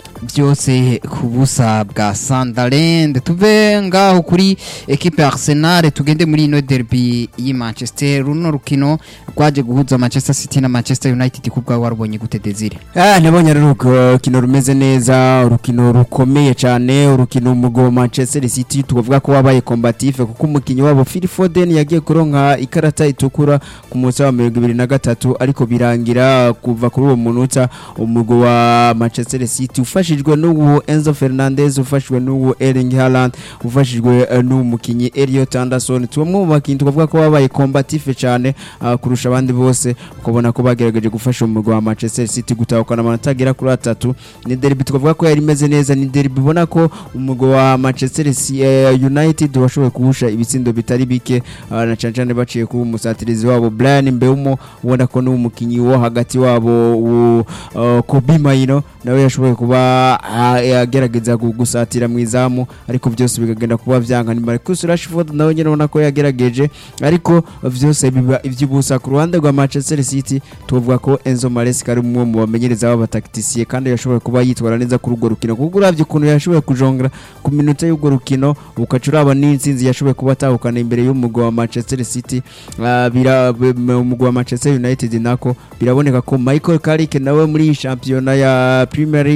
byose ku busa bwa Sunderland tuve ngaho kuri ekipe ya Arsenal tugende muri ino derby y'i Manchester runo rukino rwaje guhuza Manchester City na Manchester United kubwa warubonye gute Desire Ah, nabonye ari urukino rumeze neza urukino rukomeye cyane urukino umugwi wa Manchester City tuvuga ko wabaye combatif kuko umukinnyi wabo Phil Foden yagiye kuronka ikarata itukura ku munsi wa mirongo ibiri na gatatu ariko birangira kuva kuri uwo munota umugwi wa Manchester City ufashijwe n'uwo Enzo Fernandez ufashijwe n'uwo Erling Haaland ufashijwe eh, n'uwo mukinnyi Elliot Anderson tumwe mu bakinnyi tuvuga ko babaye combatif cyane ah, kurusha abandi bose ukabona ko bagerageje gufasha umugwi wa Manchester City gutahukana amanota agera kuri atatu ni derby twavuga ko yari imeze neza ni derby ubona ko umugwi wa Manchester Si- eh, United washoboye kuwusha ibitsindo bitari bike ah, na cyane cyane baciye ku musatirizi wabo Brian Mbeumo ubona ko n'umukinnyi wo hagati wabo wo, uh, Kobe Maino nawe yashoboye kuba ah, yagerageza gu- gusatira mu izamu ariko byose bikagenda kuba vyanga ni Marcus Rashford nawe nyine ubona ko yagerageje ariko vyose biba ivy'ubusa ku ruhande rwa Manchester City tuvuga ko Enzo Maresca ari umwe mu bamenyereza b'abatakitisiye kandi yashoboye kuba yitwara neza kuri urwo rukino kuko uravye ukuntu yashoboye kujongera ku minota y'urwo rukino ukaca uraba n'intsinzi yashoboye kuba atahukana imbere y'umugwi wa Manchester City Ah, bira b- m- umugwi wa Manchester United nako biraboneka ko Michael Carrick nawe muri iyi shampiyona ya Premier League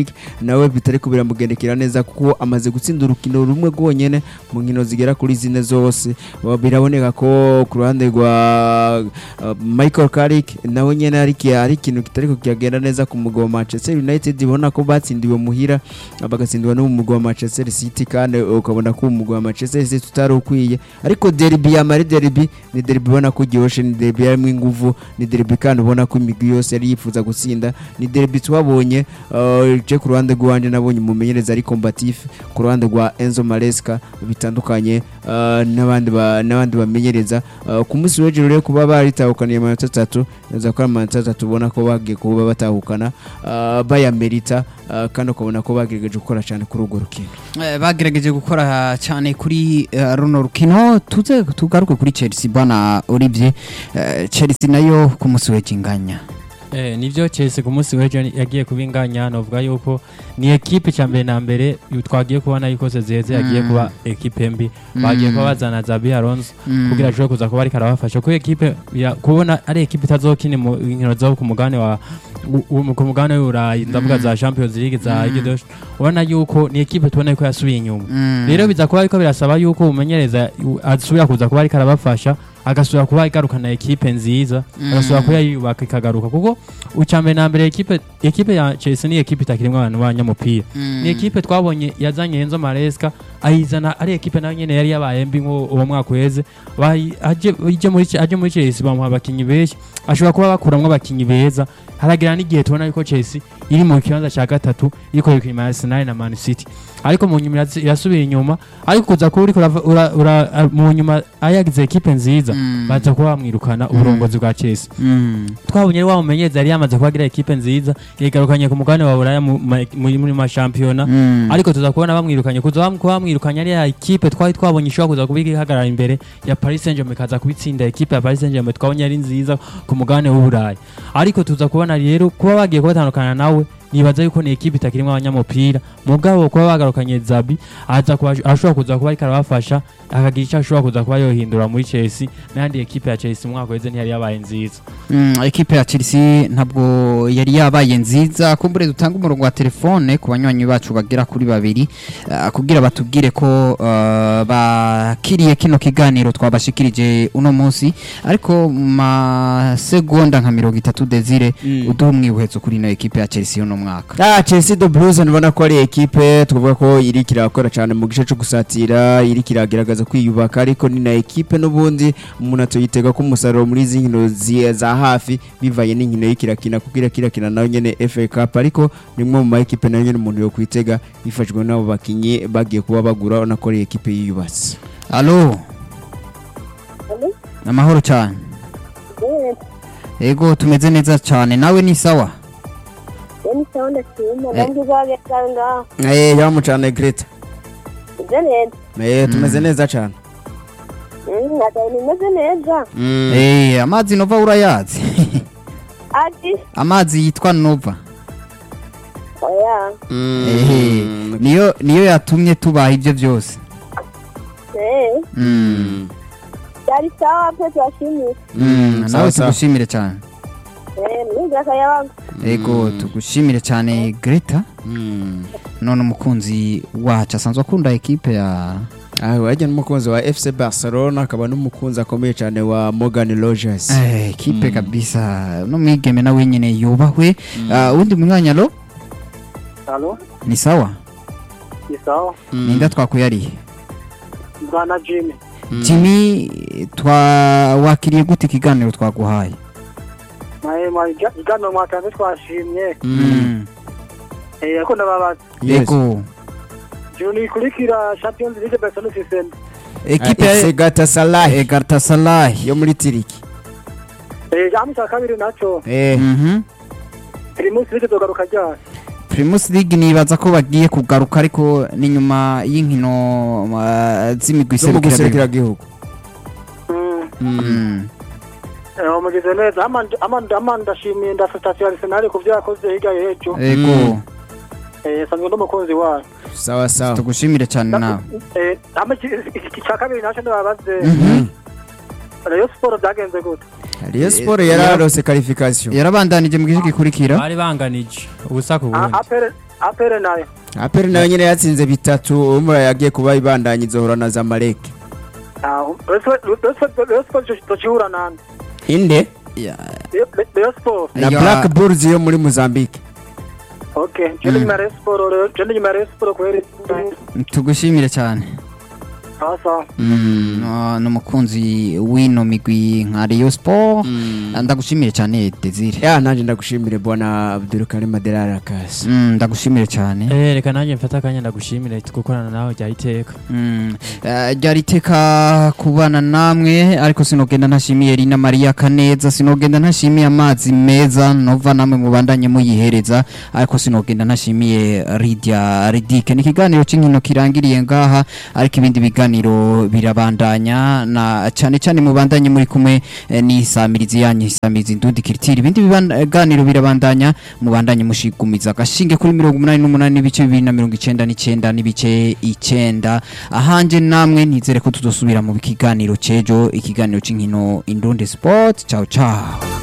nawe bitari ko biramugendekera neza kuko amaze gutsinda urukino rumwe rwonyene mu nkino zigera kuri zine zose Wa- biraboneka ko ku ruhande rwa uh, Michael Carrick nawe nyene hari ki- hari ikintu kitari ko kiragenda neza ku mugwa wa Manchester United ibona ko batsindiwe muhira bagatsindwa no mu mugwa wa Manchester City kandi ukabona ko umugwa wa Manchester City tutari ukwiye ariko derby ya Mari derby ni derby ubona ko gihoshe ni derby yarimo inguvu ni derby kandi ubona ko imigwi yose yari yifuza gutsinda ni derby twabonye uh, je ku ruhande rwanje nabonye umumenyereza ari combatif ku ruhande rwa Enzo Maresca bitandukanye uh, n'abandi ba- n'abandi bamenyereza uh, ku munsi w'ejo rero kuba baritahukaniye amanota atatu neza ko ari amanota atatu ubona ko bagiye kuba batahukana uh, bayamerita uh, kandi ukabona ko bagerageje gukora cyane kuri urwo rukino Eh, bagerageje gukora cyane kuri eh, runo rukino tuze tugaruke kuri Chelsea bwana Olivier Eh, Chelsea nayo ku munsi w'ikinganya Eh, nivyo Chelsea ku munsi w'ejo yagiye kubinganya novuga yuko ni ekipe cya mbere na mbere yu- twagiye kubona yuko Sezeze yagiye Mm. kuba ekipe mbi bagiye kuba bazana Zabi Alonso kugira ashobore kuza kuba ariko arabafasha kuko ekipe ya- kubona ari ekipe itazokina mu nkino zo ku mugabane wa u- u- ku mugabane w'Uburayi ndavuga za Champions League za Mm. Ligue des ubona yuko ni ekipe tubona yuko yasubiye inyuma Mm. rero biza kuba ariko birasaba yuko umumenyereza u- asubira kuza kuba ariko arabafasha agasubira kuba igarukana ekipe nziza Mm. agasubira kuba yiyubaka ikagaruka kuko ucambere na mbere ekipe ekipe ya Chelsea ni ekipe itakirimwo abantu b'abanyamupira Mm. ni ekipe twabonye yazanye Enzo Maresca ayizana ari ekipe nayo nyene yari yabaye mbi nko uwo mwaka uheze Bayi- aje ije muri aje muri Chelsea bamuha abakinyi benshi ashobora kuba bakuramwo abakinyi beza haragira n'igihe tubona yuko Chelsea iri mu kibanza cya gatatu iriko yikima Arsenal na Man City ariko mu nyuma irazi- irasubira inyuma ariko kuza kuba uriko urava- ura- ura- a- mu nyuma ayagize ekipe nziza Mm. baza kuba bamwirukana uburongozi bwa Chelsea Mm. twabonye wa mumenyereza yari yamaze kubagira ekipe nziza yigarukanye ku mugabane wa Buraya mu- ma- muri muri mashampiyona Mm. ariko tuza kubona bamwirukanye kuza bam- kuba bamwirukanye ari ya ekipe twari twabonye ishobora kuza kuba ihagarara imbere ya Paris Saint-Germain ikaza kubitsinda ekipe ya Paris Saint-Germain twabonye ari nziza ku mugabane w'Uburayi ariko tuza kubona rero kuba bagiye kubatandukana nawe nibaza yuko ni ekipe itakirimo abanyamupira mugabo kuba bagarukanye Zabi aza kuba ashobora kuza kuba ariko arabafasha akagira icyo ashobora kuza kuba yohindura muri Chelsea n'andi ekipe ya Chelsea umwaka weze ntiyari yabaye nziza Mm, ekipe ya Chelsea ntabwo yari yabaye nziza kumbure dutanga umurongo wa telefone ku banywanyi bacu bagera kuri babiri uh, kugira batubwire ko uh, bakiriye kino kiganiro twabashikirije uno munsi ariko mu masegonda nka mirongo itatu desire Mm. uduha umwibuhetso kuri ino ekipe ya Chelsea uno mwaka Ah, Chelsea the Blues nibona ko ari ekipe tuvuga ko iri kirakora cyane mu gice cyo gusatira iri kirageragaza kwiyubaka ariko ni na ekipe n'ubundi umuntu atoyitega ko umusaruro muri izi nkino zi- za hafi bivanye n'inkino y'ikirakina kuko irakirakina nayo nyene FA Cup ariko ni imwe mu ma ekipe nayo nyene umuntu yo kwitega yifashijwe n'abo bakinyi bagiye kuba bagura urabona ko ari ekipe yiyubatse alo Alo? amahoro cyane Eh, ego tumeze neza cyane nawe ni sawa yani sawa ndashima Eh. nanjye uzagenda ngaho eh yamu cyane Greta uje neza eh tumeze neza cyane Mm, adaye nimeze neza mm. Eh, amazi nova urayazi ati amazi yitwa nova oya Ehe, niyo niyo yatumye tubaha ibyo byose eh Mm. byari sawa pe turashimira Mm, sawa, nawe sawa. tugushimire cyane eh mwiza akayabaga ego tugushimire cyane greta Mm. none umukunzi wacu asanzwe akunda ekipe ya Ah, wajya n'umukunzi wa FC Barcelona akaba n'umukunzi akomeye cyane wa Morgan Rogers. Eh, ekipe kabisa no mwigeme nawe nyine yubahwe Ah, uwundi mwanya lo Halo, ni sawa ni sawa. ninda twakuyariye Bwana Jimmy. jimmy twawakiriye gute ikiganiro twaguhaye Naye ma igano mwatanze twashimye. Mm. Eh ariko ndababaza. Yes. ego Juni kurikira Champions League Barcelona season. ekipe Ah, FC ya Galatasaray Galatasaray yo muri Tiriki. Eh jamu cya kabiri naco. Eh, Mhm. Primus League zogaruka ryari. Primus League nibaza ko bagiye kugaruka ariko ni nyuma y'inkino uh, z'imigwi zo mu iserukira guserukira gihugu. Mm. Mm. Eh umugize neza. Amanda amanda amanda shimiye nda station Arsenal ku byo yakoze hirya y'ejo. ego Eh sanzwe n'umukunzi wayo. Sawa sawa. tugushimire cyane nawe Eh ama iki cya kabiri naco ndababaze. Mhm. Rayon Sport byagenze gute? Rayon Sport yararose qualification. yarabandanije mu gice gikurikira bari banganije ubusa ku bundi Apere apere nayo aperi nayo nyine yatsinze bitatu umura yagiye kuba ibandanya izohora na zamalek Rayon Sport tocihura nande inde Rayon Sport na Ya- black bulls yo muri mozambique okay jende nyuma ya Rayon Sport rero jende nyuma ya Rayon Sport kweri tugushimire cyane sawa Ah, ni umukunzi w'ino migwi nka Rayon Sport ndagushimire cyane Desire ya nanjye ndagushimire bwana abdulkarim adelarakazi Mm, ndagushimire cyane Eh, reka nanjye mfate akanya ndagushimire gukorana nawe rya iteka Mm, eh, ryari iteka kubana namwe ariko sinogenda ntashimiye Rina Maria Kaneza sinogenda ntashimiye amazi meza nova namwe mubandanye muyihereza ariko sinogenda ntashimiye Lydia Ridike ni ikiganiro cy'inkino kirangiriye ngaha ariko ibindi biganiro birabandanya na cyane cyane mubandanye muri kumwe eh, n'isamirizi yanyu isamirizi ndundi kiritiri ibindi biganiro birabandanya mubandanye mushigumiza agashinge kuri mirongo umunani n'umunani n'ibice bibiri na mirongo icenda n'icenda n'ibice icenda ahanje namwe nizere ko tuzosubira mu kiganiro cejo ikiganiro c'inkino indundi sport ciao ciao